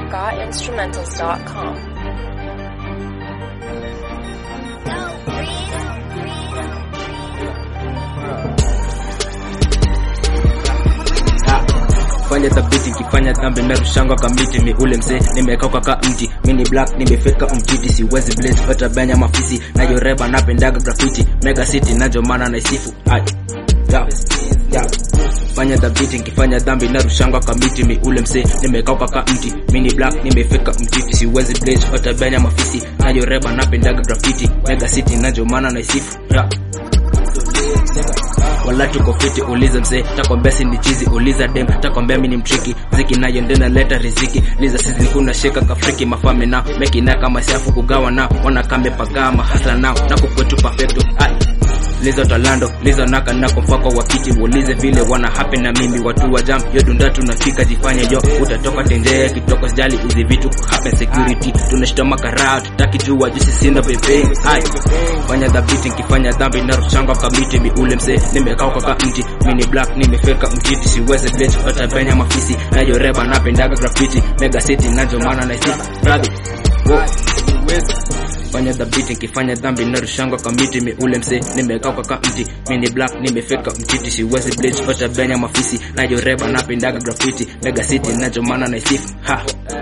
gotinstrumentals.com. fanya thabiti kifanya dhambi narushangwa kamiti mi ule mzee nimekauka ka mti mini black nimefeka mtiti siwezi blaze pata benya mafisi nayoreba napendaga graffiti mega city najo maana naisifu ai ya ya fanya dhabiti nkifanya dhambi narushangwa kamiti mi ule mzee nimekauka ka mti mini black nimefeka mtiti siwezi blaze pata benya mafisi nayoreba napendaga graffiti mega city najo maana naisifu ya wala tuko fiti uliza mzee takwambia si ni chizi uliza dem takwambia mi ni mtriki ziki nayo ndena leta riziki liza sizi kuna sheka kafriki mafame nao mekina kama siafu kugawa nao wanakame pagama hasla nao nako kwetu perfecto ai lizo talando lizo naka nako mfako wakiti ulize vile wana happen na mimi watu wa jam yo dunda tunafika jifanye yo utatoka tenjee kitoko sijali hizi vitu happen security tunashitoma karaa tutaki jua jisi sina pepe ai fanya dhabiti nkifanya dhambi narushanga kamiti mi ule mzee nimekauka ka mti mini black nimefeka mtiti siweze blade hata penya mafisi nayoreba napendaga graffiti mega city najo maana naisi radhi Wow fanya dhabiti nkifanya dhambi narushangwa kamiti mi ule msee nimekauka ka mti mini black nimefeka mtiti siwezi blaze pata benya mafisi nayoreba napendaga graffiti mega city najo maana naisifu ha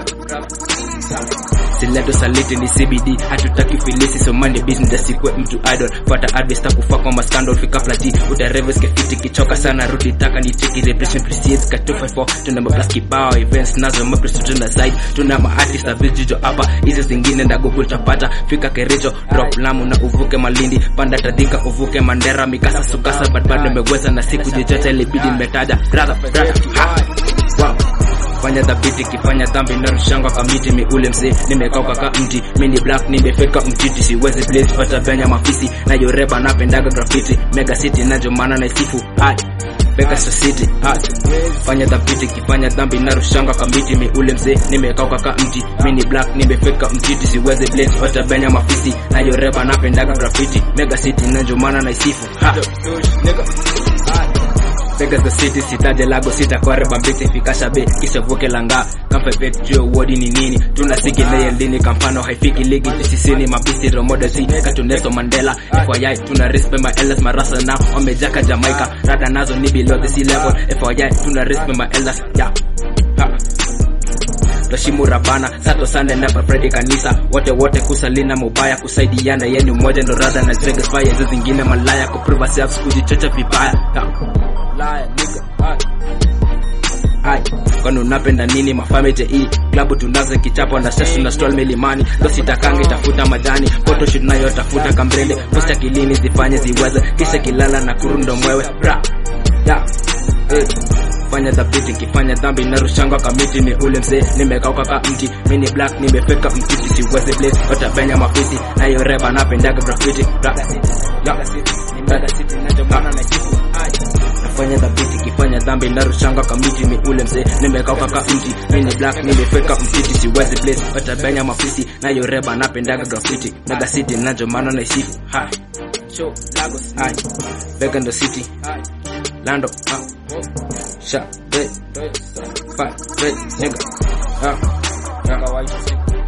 sileto saliti ni cbd hatutaki filisi somani business sikwe mtu idol pata advice takufa kwa maskandal fika plati utareves kefiti kichoka sana rudi taka ni cheki repression precedes ka 254 tuna mablas kibao events nazo mapres tuna side tuna maartist na vijijo hapa hizi zingine nda google tapata fika kericho drop lamu na uvuke malindi panda tadhika uvuke mandera mikasa sukasa but bado nimeweza na siku jichote ilibidi nimetaja brother brother ha wow fanya dhabiti kifanya dhambi narushangwa kamiti mi ule mzee nimekauka ka mti mini black nimefeka mtiti siwezi blaze hata benya mafisi nayoreba napendaga graffiti mega city najo maana naisifu ai Vegas City ai fanya dhabiti kifanya dhambi narushanga kamiti mi ule mzee nimekauka ka mti mini black nimefeka mtiti siwezi blaze hata benya mafisi nayoreba napendaga graffiti mega city najo maana naisifu ha Vegas the city sitaje lago sitakware bambiti fikasha be kisha vuke langa kampepet juu wodi ni nini tunasiki leye lini kampano haifiki ligi tisisini mabisi romoda si katuneso mandela FYI tuna respect my elders marasa now wamejaka Jamaica rada nazo ni below the sea level FYI tuna respect my elders yeah ha Toshimu Rabana Sato Sande na Fredi kanisa wote wote kusalina mubaya kusaidiana yeni mmoja ndo rada na Vegas fire hizo zingine malaya kuprove self kujichocha vibaya yeah. Liar, nigga. Ay. Ay, kwani unapenda nini mafamete hii klabu tunazo kichapo na sasa na stall milimani ndo sitakangi tafuta majani photo shoot nayo tafuta kambrende posta kilini zifanye ziweze kisha kilala na kurundo mwewe bra ya eh fanya dhabiti kifanya dhambi narushangwa kamiti ni ule mzee nimekauka ka mti mini black nimefeka mtiti siwezi blaze hata benya mafisi nayoreba napendaga graffiti bra ya nafanya dhabiti kifanya dhambi narushanga kamiti ni ule mzee nimekauka ka mti mini black nimefeka mtiti siwezi blaze hata benya mafisi nayoreba napendaga graffiti mega city najo maana naisifu ha show lagos hai Vegan the city lando ha sha be fight be nigga ha yeah.